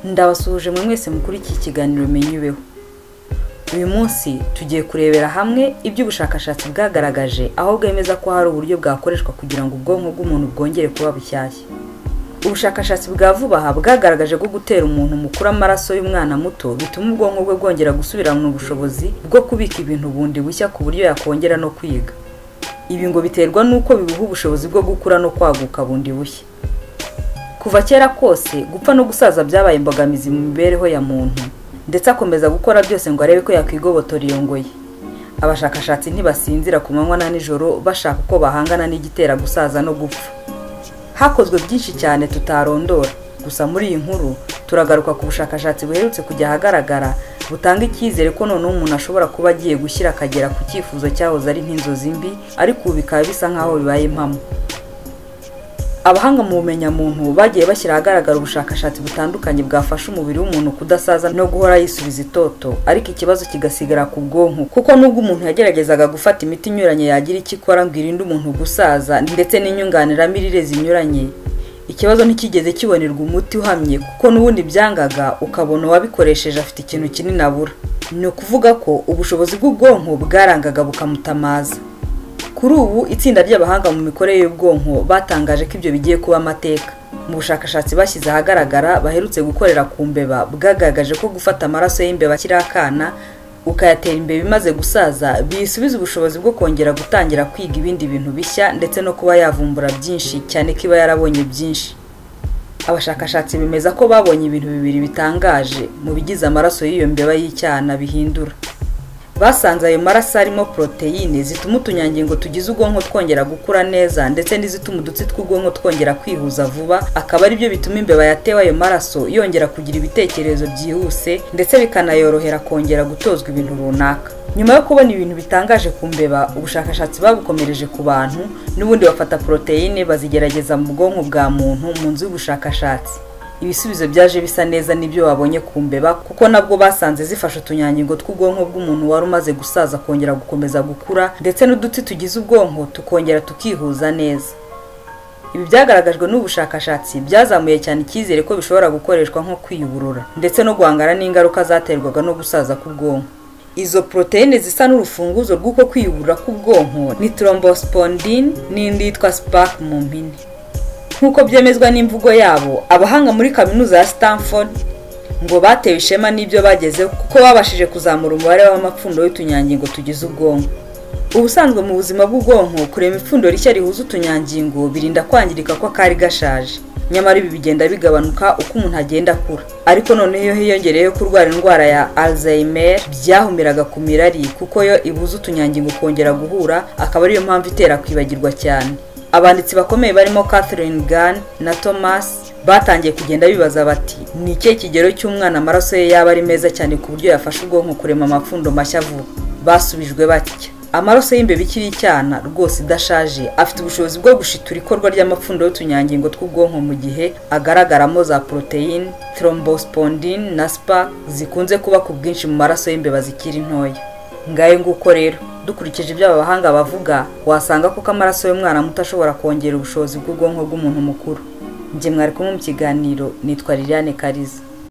ndabasuhuje mwe mwese mukuru iki kiganiro menyubeho uyu munsi tugiye kurebera hamwe ibyo ubushakashatsi bwagaragaje aho bwemeza ko hari uburyo bwakoreshwa kugira ngo ubwonko bw'umuntu bwongere kuba bushyashya ubushakashatsi bwa vuba aha bwagaragaje ko gutera umuntu mukuru amaraso y'umwana muto bituma ubwonko bwe bwongera gusubirana ubushobozi bwo kubika ibintu bundi bushya ku buryo yakongera no kwiga ibi ngo biterwa n'uko bibuha ubushobozi bwo gukura no kwaguka bundi bushya kuva kera kose gupfa no gusaza byabaye imbogamizi mu mibereho ya muntu ndetse akomeza gukora byose ngo arebe ko yakwigobotora iyo ngoyi abashakashatsi ntibasinzira ku manywa na nijoro bashaka uko bahangana n'igitera gusaza no gupfa hakozwe byinshi cyane tutarondora gusa muri iyi nkuru turagaruka ku bushakashatsi buherutse kujya ahagaragara butanga icyizere ko noneho umuntu ashobora kuba agiye gushyira akagera ku cyifuzo cyahoze ari nk'inzozi mbi ariko ubu bikaba bisa nk'aho bibaye impamo abahanga mu bumenyamuntu bagiye bashyira ahagaragara ubushakashatsi butandukanye bwafasha umubiri w'umuntu kudasaza no guhora yisubiza itoto ariko ikibazo kigasigara ku bwonko kuko nubwo umuntu yageragezaga gufata imiti inyuranye yagira icyo ikora ngo irinde umuntu gusaza ndetse n'inyunganiramirire zinyuranye ikibazo ntikigeze kibonerwa umuti uhamye kuko n'ubundi byangaga ukabona uwabikoresheje afite ikintu kinini abura ni ukuvuga ko ubushobozi bw'ubwonko bwarangaga bukamutamaza kuri ubu itsinda ry'abahanga mu mikorere y'ubwonko batangaje ko ibyo bigiye kuba amateka mu bushakashatsi bashyize ahagaragara baherutse gukorera ku mbeba bwagaragaje ko gufata amaraso y'imbeba akiri akana ukayatera imbeba imaze gusaza biyisubiza ubushobozi bwo kongera gutangira kwiga ibindi bintu bishya ndetse no kuba yavumbura byinshi cyane ko iba yarabonye byinshi abashakashatsi bemeza ko babonye ibintu bibiri bitangaje mu bigize amaraso y'iyo mbeba y'icyana bihindura basanze ayo maraso arimo poroteyine zituma utunyangingo tugize ubwonko twongera gukura neza ndetse n'izituma udutsi tw'ubwonko twongera kwihuza vuba akaba ari byo bituma imbeba yatewe ayo maraso yongera kugira ibitekerezo byihuse ndetse bikanayorohera kongera gutozwa ibintu runaka nyuma yo kubona ibintu bitangaje ku mbeba ubushakashatsi babukomereje ku bantu n'ubundi bafata poroteyine bazigerageza mu bwonko bwa muntu mu nzu y'ubushakashatsi ibisubizo byaje bisa neza n'ibyo babonye ku mbeba kuko nabwo basanze zifasha utunyangingo tw'ubwonko bw'umuntu wari umaze gusaza kongera gukomeza gukura ndetse n'uduti tugize ubwonko tukongera tukihuza neza ibi byagaragajwe n'ubushakashatsi byazamuye cyane icyizere ko bishobora gukoreshwa nko kwiyuburura ndetse no guhangana n'ingaruka zaterwaga no gusaza k'ubwonko izo poroteyine zisa n'urufunguzo rw'uko kwiyuburura k'ubwonko ni thrombospondine n'indi yitwa spark mu mpine nk'uko byemezwa n'imvugo yabo abahanga muri kaminuza ya Stanford ngo batewe ishema n'ibyo bagezeho kuko babashije kuzamura umubare w'amapfundo y'utunyangingo tugize ubwonko ubusanzwe mu buzima bw'ubwonko kurema ipfundo rishya rihuza utunyangingo birinda kwangirika ko kari gashaje nyamara ibi bigenda bigabanuka uko umuntu agenda akura ariko noneho iyo hiyongereyeho kurwara indwara ya alzheimer byahumiraga ku mirari kuko yo ibuza utunyangingo kongera guhura akaba ariyo mpamvu itera kwibagirwa cyane abanditsi bakomeye barimo Catherine Gunn na Thomas batangiye kugenda bibaza bati ni ikihe kigero cy'umwana amaraso ye yaba ari meza cyane ku buryo yafasha ubwonko kurema amapfundo mashya vuba basubijwe batya amaraso y'imbeba ikiri icyana rwose idashaje afite ubushobozi bwo gushitura ikorwa ry'amapfundo y'utunyangingo tw'ubwonko mu gihe agaragaramo za poroteyine thrombospondine na spa zikunze kuba ku bwinshi mu maraso y'imbeba zikiri ntoya ngayo nguko rero dukurikije ibyo aba bahanga bavuga wasanga kuko amaraso y'umwana muto ashobora kongera ubushobozi bw'ubwonko bw'umuntu mukuru njye mwari kumwe mu kiganiro nitwa liliane kariza